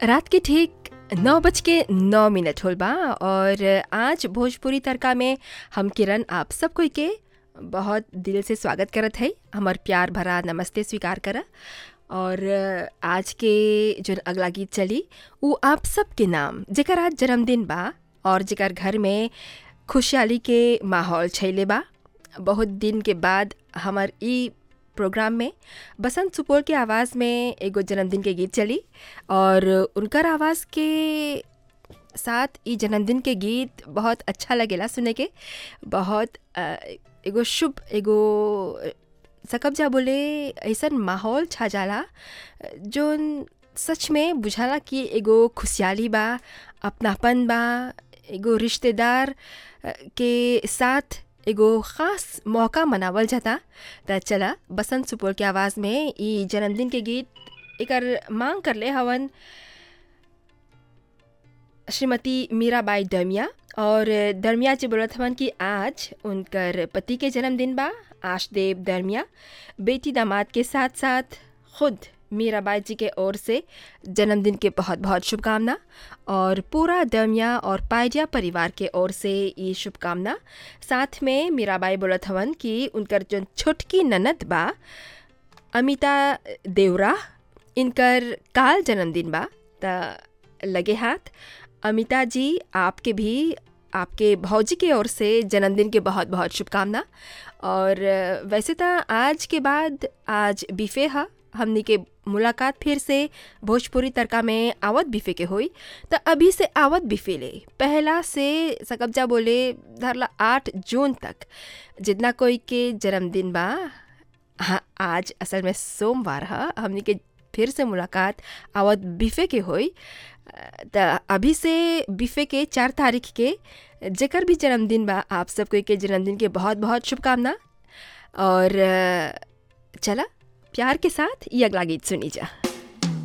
रात के ठीक नौ बज के नौ मिनट होल बा और आज भोजपुरी तड़का में हम किरण आप सब कोई के बहुत दिल से स्वागत करत है हमार प्यार भरा नमस्ते स्वीकार करा और आज के जो अगला गीत चली वो आप सबके नाम जेकर आज जन्मदिन बा और जेकर घर में खुशहाली के माहौल छैले बा बहुत दिन के बाद हमार ई प्रोग्राम में बसंत सुपौल के आवाज़ में एगो जन्मदिन के गीत चली और उनकर आवाज़ के साथ ई जन्मदिन के गीत बहुत अच्छा लगेला सुने के बहुत अ, एगो शुभ एगो सकब जा बोले ऐसन माहौल छा जाला जोन सच में बुझाला कि एगो खुशहाली बा अपनापन बा एगो रिश्तेदार अ, के साथ एगो ख़ास मौका मनावल जाता त चला बसंत सुपौल के आवाज़ में ई जन्मदिन के गीत एकर मांग कर ले हवन श्रीमती मीराबाई दरमिया और दरमिया जी बोलत हवन कि आज उनकर पति के जन्मदिन बा आशदेव दरमिया बेटी दामाद के साथ साथ खुद मीराबाई जी के ओर से जन्मदिन के बहुत बहुत शुभकामना और पूरा दरमिया और पायडिया परिवार के ओर से ये शुभकामना साथ में मीराबाई बोलत हवन कि उनकर जो छोटकी ननद बा अमिता देवरा इनकर काल जन्मदिन बा त लगे हाथ अमिता जी आपके भी आपके भौजी के ओर से जन्मदिन के बहुत बहुत शुभकामना और वैसे तो आज के बाद आज बिफे है हमनी के मुलाकात फिर से भोजपुरी तड़का में आवत बिफे के हुई तो अभी से आवत बिफे ले पहला से सकब्जा बोले धरला आठ जून तक जितना कोई के जन्मदिन बा हाँ आज असल में सोमवार है हमनी के फिर से मुलाकात आवत बिफे के होई त अभी से बिफे के चार तारीख के जेकर भी जन्मदिन बा आप सब कोई के जन्मदिन के बहुत बहुत शुभकामना और अ, चला प्यार के साथ ये अगला गीत सुनी जा